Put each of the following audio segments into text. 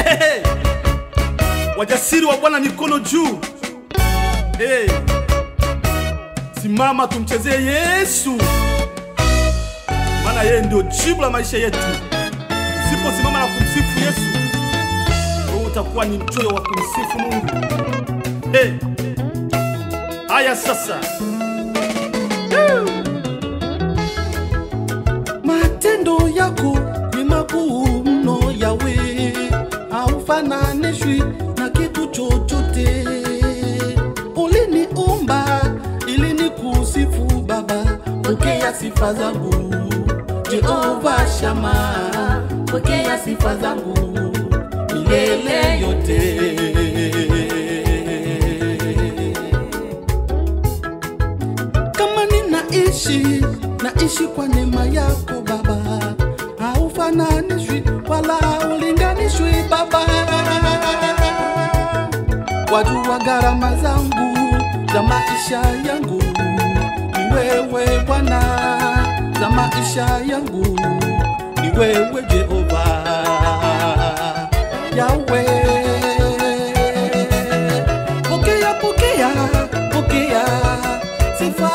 hey, hey. Wajasiri wa Bwana mikono juu. Hey. Simama tumchezee Yesu, maana yeye ndio jibu la maisha yetu. Usiposimama na kumsifu Yesu, wewe utakuwa ni mchoyo wa kumsifu Mungu. Hey. Haya sasa. Woo. Matendo yako ni makuu mno Yawe, haufananishwi na kitu chochote. Uliniumba ili nikusifu Baba, pokea sifa zangu. Jehova Shama, pokea sifa zangu milele yote. kama ninaishi naishi kwa neema yako Baba, haufananishwi wala haulinganishwi Baba. Wajua gharama zangu za maisha yangu, ni wewe Bwana, za maisha yangu ni wewe Jehova Yawe. Pokea, pokea, pokea sifa.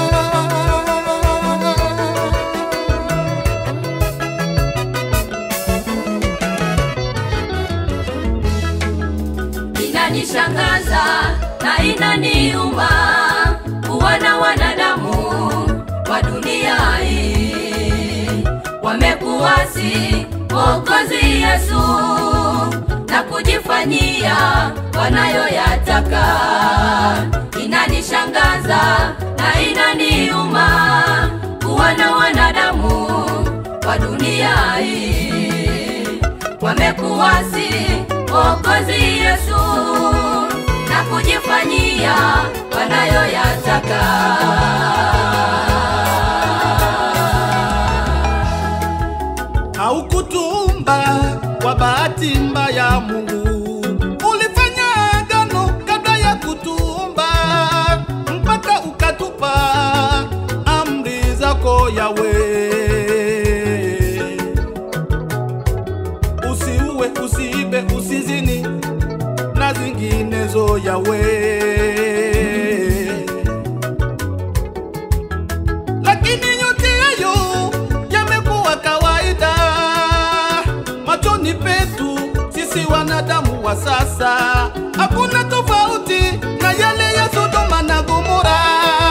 inanishangaza na inaniuma kuwana wanadamu wa dunia hii wamekuwasi Mwokozi Yesu na kujifanyia wanayoyataka. Inanishangaza na inaniuma kuwana wanadamu wa dunia hii wamekuwasi Mwokozi Yesu na kujifanyia wanayoyataka. haukutumba kwa bahati mbaya Mungu, ulifanya agano kabla ya kutumba, mpaka ukatupa amri zako Yawe. Usiue, usiibe, usizini na zinginezo Yawe. lakini yote hayo yamekuwa kawaida machoni petu sisi wanadamu wa sasa. Hakuna tofauti na yale ya Sodoma na Gomora.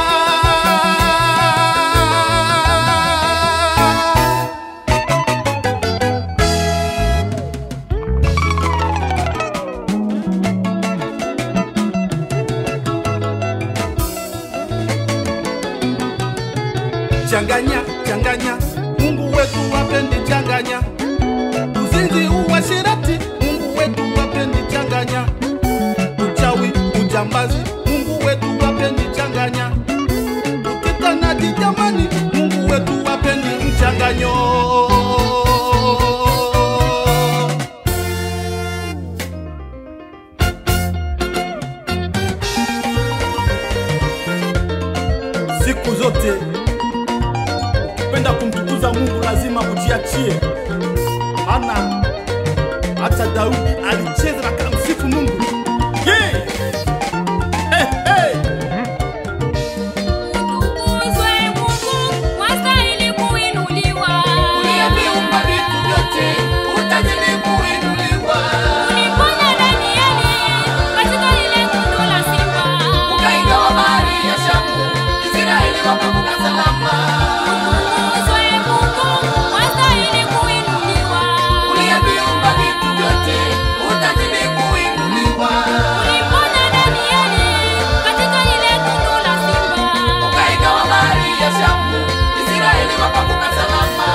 Changanya, changanya, Mungu wetu wapendi changanya. Uzinzi, uasherati, Mungu wetu wapendi changanya. Uchawi, ujambazi, Mungu wetu wapendi changanya. Ukitanaji jamani, Mungu wetu wapendi mchanganyo. Siku zote ukipenda kumtukuza Mungu lazima ujiachie, maana hata Daudi alicheza na kamsifu Mungu. Yeah! Hey, hey! Utukuzwe Mungu, wastahili kuinuliwa. Uliyeviumba vitu vyote, utazidi kuinuliwa. Uliponya Danieli katika lile tundu la simba. Ukaigawa bahari ya Shamu, Israeli wakavuka salama. Utukuzwe Mungu, wastahili kuinuliwa. Uliyeviumba vitu vyote, utazidi kuinuliwa. Uliponya Danieli katika lile tundu la simba. Ukaigawa bahari ya Shamu, Israeli wakavuka salama.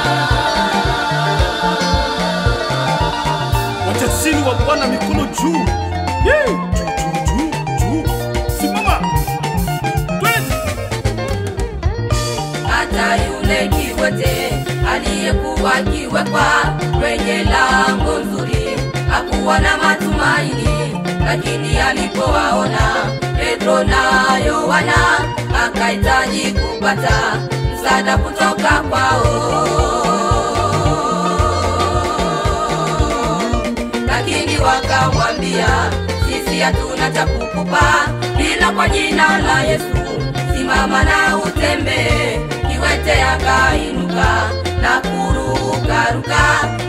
Wajasiri wa Bwana mikono juu. Yeah! Juu, juu, juu, juu. Simama. Twende. hata yule kiwete aliyekuwa akiwekwa kwenye lango nzuri hakuwa na matumaini, lakini alipowaona Petro na Yohana akahitaji kupata msaada kutoka kwao. sisi hatuna cha kukupa, ila kwa jina la Yesu simama na utembee. Kiwete akainuka na kurukaruka,